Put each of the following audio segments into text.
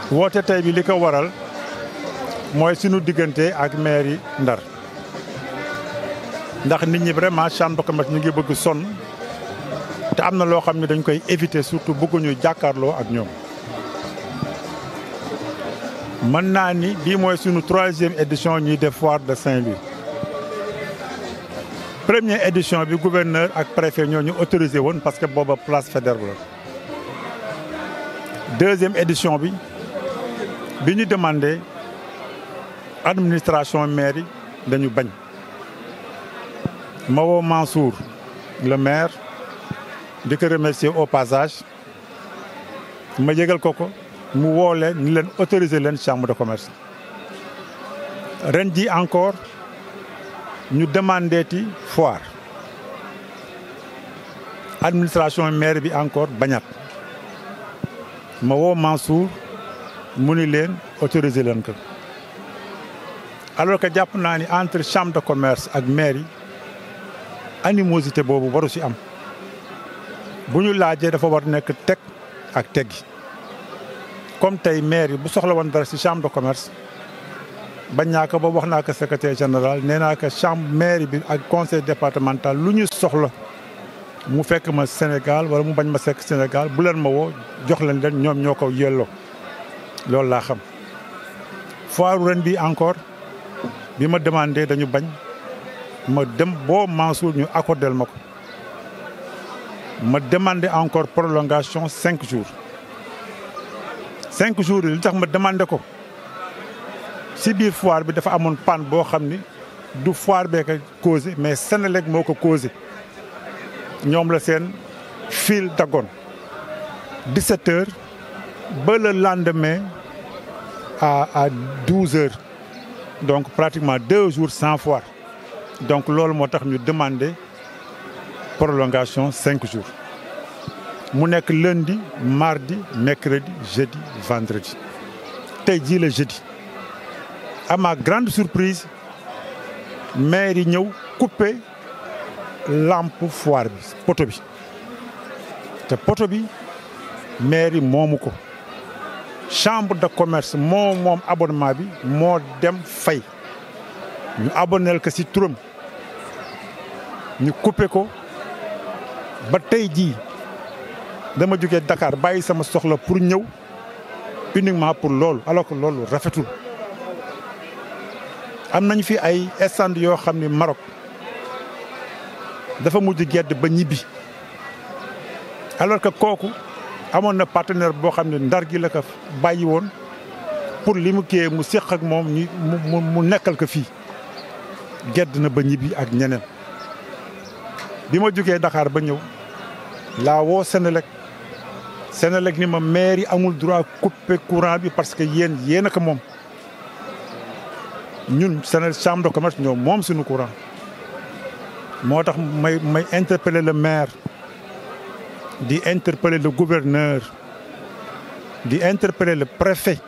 woote tey bi li ko waral mooy sunu diggante ak maire yi Ndar ndax nit ñi vraiment chambre de commerce ñu ngi bëgg sonn te am na loo xam ne dañ koy éviter surtout bëgguñu jàkkaarloo ak ñoom. mën naa ni bii mooy sunu troisième édition ñuy def foire de Saint-Louis première édition bi gouverneur ak préfet ñoo ñu autorisé woon parce que booba place Faidherbe la deuxième édition bi bi ñu demandé administration mairie dañu bañ ma woo Mansour le maire di ko remercier au passage ma yëgal ko ko mu woo leen ni leen autoriser leen chambre de commerce ren ji encore ñu demandeeti foire administration maire bi encore bañat ma woo Mansour mu ni leen autoriser leen ko alors que jàpp naa ni entre chambre de commerce ak maire yi animosité boobu waru ci am bu ñu laajee dafa war nekk teg ak teggi comme tey maire yi bu soxla woon dara ci chambre de commerce bañ naa ko ba wax naa ko secrétaire général nee naa ko chambre maire bi ak conseil départemental lu ñu soxla mu fekk ma Sénégal wala mu bañ ma sekk Sénégal bu leen ma woo jox leen leen ñoom ñoo ko yelloo loolu laa xam. foire ren bi encore bi ma demandé dañu bañ ma dem boo Mansour ñu accordel ma ko ma demandé encore prolongation cinq jours. cinq jours yi li tax ma demandé ko si biir foire bi dafa amoon panne boo xam ni du foire bee ko causé mais Senelec moo ko causé ñoom la seen fil daggoon 17 heures ba le lendemain à à 12 heures donc pratiquement deux jours sans foire donc loolu moo tax ñu demandé prolongation cinq jours mu nekk lundi mardi mercredi jeudi vendredi tey jii la jeudi à ma grande surprise maire yi ñëw couper lampe foire bi poto bi te poto bi maire yi moomu ko chambre de commerce moo moom abonnement bi moo dem fay ñu abonnel ko ci turam ñu couper ko ba tey jii dama jógee Dakar bàyyi sama soxla pour ñëw uniquement pour loolu alors que loolu rafetul am nañ fi ay stand yoo xam ni Maroc dafa mujj gedd ba ñibbi alors que kooku amoon na partenaire boo xam ne ndar gi la ko bàyyi woon pour li mu kiyee mu séq ak moom ñu mu mu nekkal ko fii gedd na ba ñibbi ak ñeneen bi ma jógee Dakar ba ñëw laa woo Senelec Senelec ni ma maire yi amul droit couper courant bi parce que yéen yéen a ko moom ñun Senelec chambre de commerce ñoom moom suñu courant moo tax may may interpeller le maire di interpeller le gouverneur di interpeller le préfet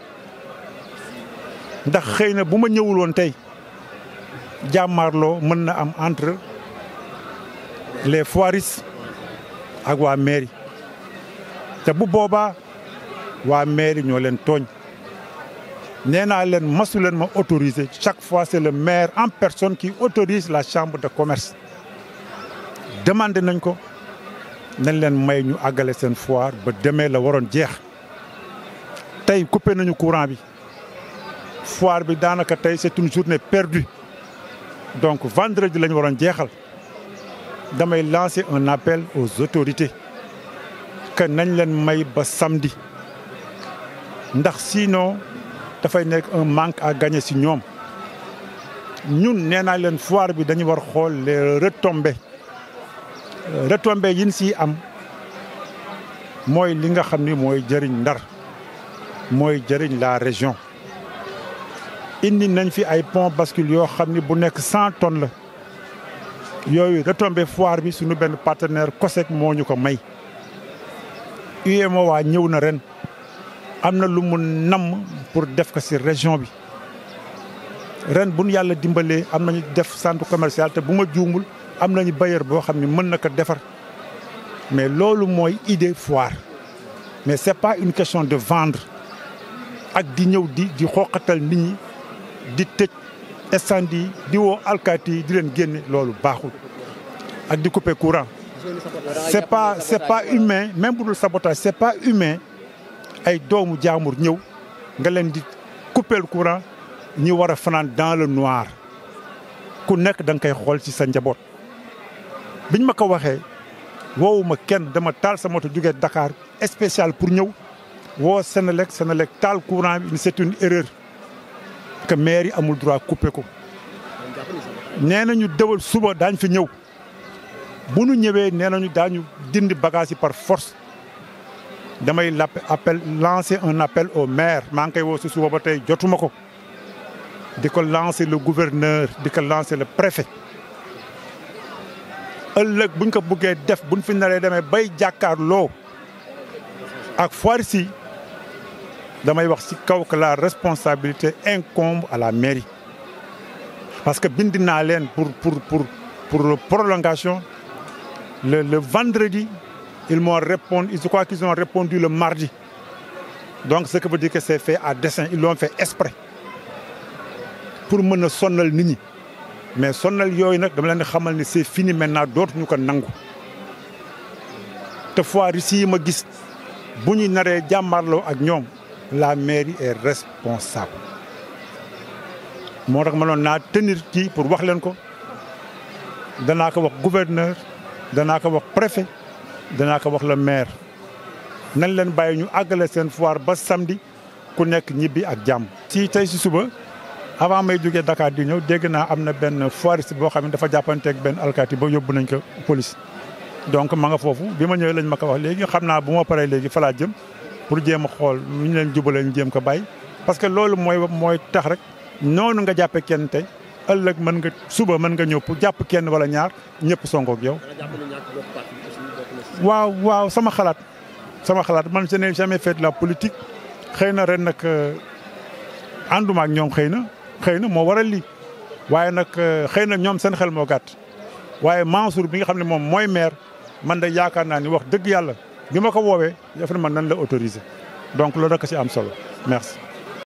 ndax xëy na bu ma ñëwul woon tey jàmmaarloo mën na am entre les foiristes ak waa mairie te bu boobaa waa mairie ñoo leen tooñ nee naa leen masu leen ma autoriser chaque fois c'est le maire en personne qui autorise la chambre de commerce demandé nañ ko nañ leen may ñu àggale seen foire ba demee la waroon jeex tey coupé nañu courant bi foire bi daanaka tey c'est une journée perdue donc vendredi lañu waroon jeexal damay lancer un appel aux autorités que nañ leen may ba samedi ndax sinon dafay nekk un manque à gagner ci ñoom ñun nee naa leen foire bi dañu war xool les retombées retombées yi ñu siy am mooy li nga xam ni mooy jëriñ Ndar mooy jëriñ la région. indi nañ fi ay pont bascule yoo xam ni bu nekk cent tonnes la yooyu retombées foire bi suñu benn partenaire COSEC moo ñu ko may. UEMOA ñëw na ren am na lu mu namm pour def ko ci région bi ren bu nu yàlla dimbalee am nañu def centre commercial te bu ma juumul am nañu bailleur boo xam ne mën na ko defar mais loolu mooy idée foire mais c'est pas une question de vendre ak di ñëw di di xooqatal nit ñi di tëj incendie di woo alkaati yi di leen génne loolu baaxul ak di couper courant c'est pas c'est pas humain même bu dul sabotage c'est pas humain ay doomu jaamur ñëw nga leen di couper le courant ñi war a fanaan dans le noir ku nekk da nga koy xool ci sa njaboot biñ ma ko waxee woowuma kenn dama taal sa moto jógee Dakar spécial pour ñëw woo Sénélec Sénélec taal courant bi c'est une erreur que maire yi amul droit couper ko nee nañu dëwal suba daañ fi ñëw bu nu ñëwee nee nañu daañu dindi bagage yi par force damay lapp appel lancer un appel au maire maa ngi koy woo si suba ba tey jotuma ko di ko lancer le gouverneur di ko lancer le préfet ëllëg buñ ko buggee def buñ fi naree demee bay jàkkaarloo ak foire si damay wax ci kaw que la responsabilité incombe à la mairie parce que bind naa leen pour pour pour pour prolongation le le vendredi ils m'ont répondu je crois qu'ils ont répondu le mardi donc ce qui veut dire que c'est fait à dessein ils l'ont fait exprès pour mën a sonnal nit ñi mais sonnal yooyu nag dama leen di xamal ni c'est fini maintenant dootuñu ko nangu te foire yi ma gis bu ñu naree jàmmarloo ak ñoom la mairie est responsable moo tax ma noon naa tenir kii pour wax leen ko danaa ko wax gouverneur danaa ko wax préfet danaa ko wax le maire nañ leen bàyyi ñu àggale seen foire ba samedi ku nekk ñibbi ak jàmm. ci tey si suba avant may jógee Dakar di ñëw dégg naa am na benn foiriste boo xam ne dafa jàppanteeg benn alkaati ba yóbbu nañ ko police. donc ma nga foofu bi ma ñëwee lañ ma ko wax léegi xam naa bu ma paree léegi fa laa jëm pour jéem a xool nu ñu leen jubalee ñu jéem ko bàyyi. parce que loolu mooy mooy tax rek noonu nga jàppee kenn tey ëllëg mën nga suba mën nga ñëw pour jàpp kenn wala ñaar ñëpp songoog yow. waaw waaw sama xalaat sama xalaat man je n'ai jamais fait de la politique xëy na ren nag ànduma ak ñoom xëy na xëy na moo waral lii waaye nag xëy na ñoom seen xel moo gàtt waaye Mansour bi nga xam ne moom mooy maire man de yaakaar naa ni wax dëgg yàlla bi ma ko woowee def na man nan la autoriser donc loolu rek ci am solo merci.